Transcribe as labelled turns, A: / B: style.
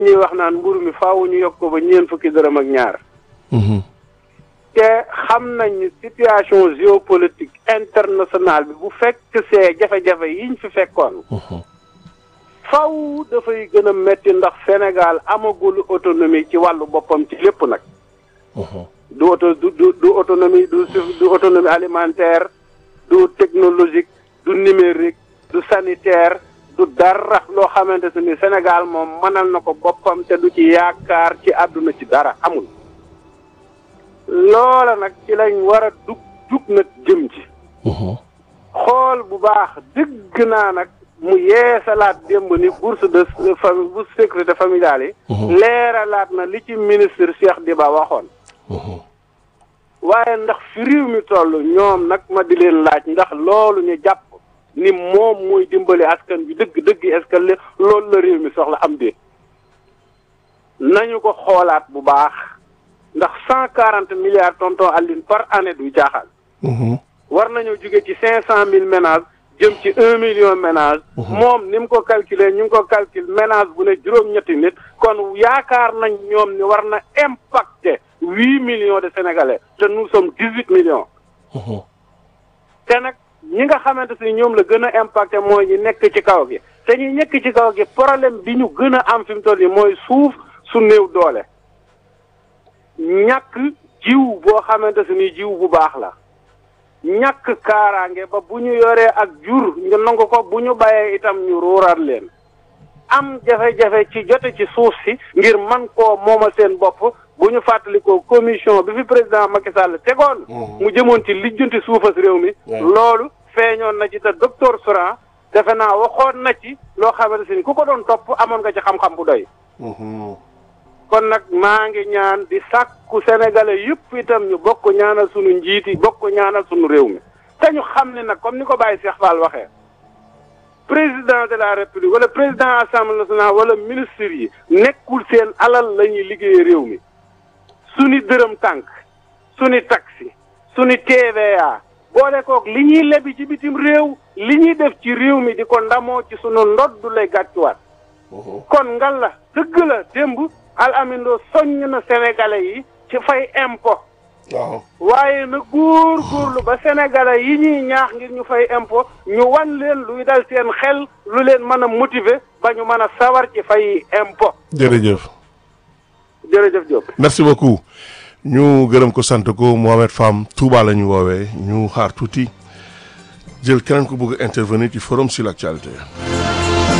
A: ñuy wax naan mburu mi faaw ñu yokk ko ba ñeent fukki dërëm ak ñaar te xam nañ ni situation géopolitique internationale bi bu fekk see jafe-jafe yiñ fi fekkoon faw dafay gën a metti ndax Sénégal amagul autonomie ci wàllu boppam ci lépp nag du auto du du du autonomie du du autonomie alimentaire du technologique du numérique du sanitaire du dara loo xamante ne ni Sénégal moom mënal na ko boppam te du ci yaakaar ci àdduna ci dara amul loola nag ci lañ war a dug dug nag jëm ci xool bu baax dëgg naa nag mu yeesalaat démb ni bourse de famille bourse sécurité familiale yi leeralaat na li ci ministre Cheikh Diba waxoon waaye ndax fi réew mi toll ñoom nag ma di leen laaj ndax loolu ñu jàpp ni moom mooy dimbali askan bi dëgg dëgg est-ce que loolu la réew mi soxla am déet nañu ko xoolaat bu baax ndax cent quarante milliards tonton Aline par année du jaaxal war nañoo jóge ci cinq cent mille ménages jëm ci un million ménage moom ni mu ko calculer ñu ngi ko calcule ménage bu ne juróom-ñetti nit kon yaakaar nañ ñoom ni war na impacter huit millions de sénégalais te nous sommes dix huit millions te nag ñi nga xamante si ñoom la gën a impacté mooy ñi nekk ci kaw gi te ñi nekk ci kaw gi problème bi ñu gën a am fi mu toll nii mooy suuf su néew doole ñàkk jiw boo xamante si ni jiw bu baax la ñàkk kaaraange ba bu ñu yoree ak jur ñu nangu ko bu ñu bàyyee itam ñu ruuraat leen am jafe-jafe ci jote ci suuf si ngir man koo moomal seen bopp bu ñu fàttalikoo commission bi fi président Macky Sall tegoon mu jëmoon ci lijjanti suufas réew mi loolu feeñoon na ci te docteur Souran defe naa waxoon na ci loo xamante si ni ku ko doon topp amoon nga ci xam-xam bu doy kon nag maa ngi ñaan di sàkku sénégalais yëpp itam ñu bokk ñaanal sunu njiit yi bokk ñaanal sunu réew mi te ñu xam ne nag comme ni ko Baye Cheikh Fall waxee président de la république wala président assemblée nationale wala ministre yi nekkul seen alal la ñuy liggéeyee réew mi suni dërëm tànk suni taxi suni TVA boole koog li ñuy lebi ci bitim réew li ñuy def ci réew mi di ko ndamoo ci sunu ndodd lay gàccuwaat kon ngal la dëgg la démb al amindo soññ na sénégalais yi ci fay impôt
B: waaw
A: waaye na góor góorlu ba sénégalais yi ñuy ñaax ngir ñu fay impôt ñu wan leen luy dal seen xel lu leen mën a motiver ba ñu mën a sawar ci fay impôt
B: jërëjëf
A: jërëjëf Diop
B: merci beaucoup ñu gërëm ko sant ko Mohamed Fam Touba la ñu woowee ñu xaar tuuti jël keneen ko bëgg intervenir ci forum sur l'actualité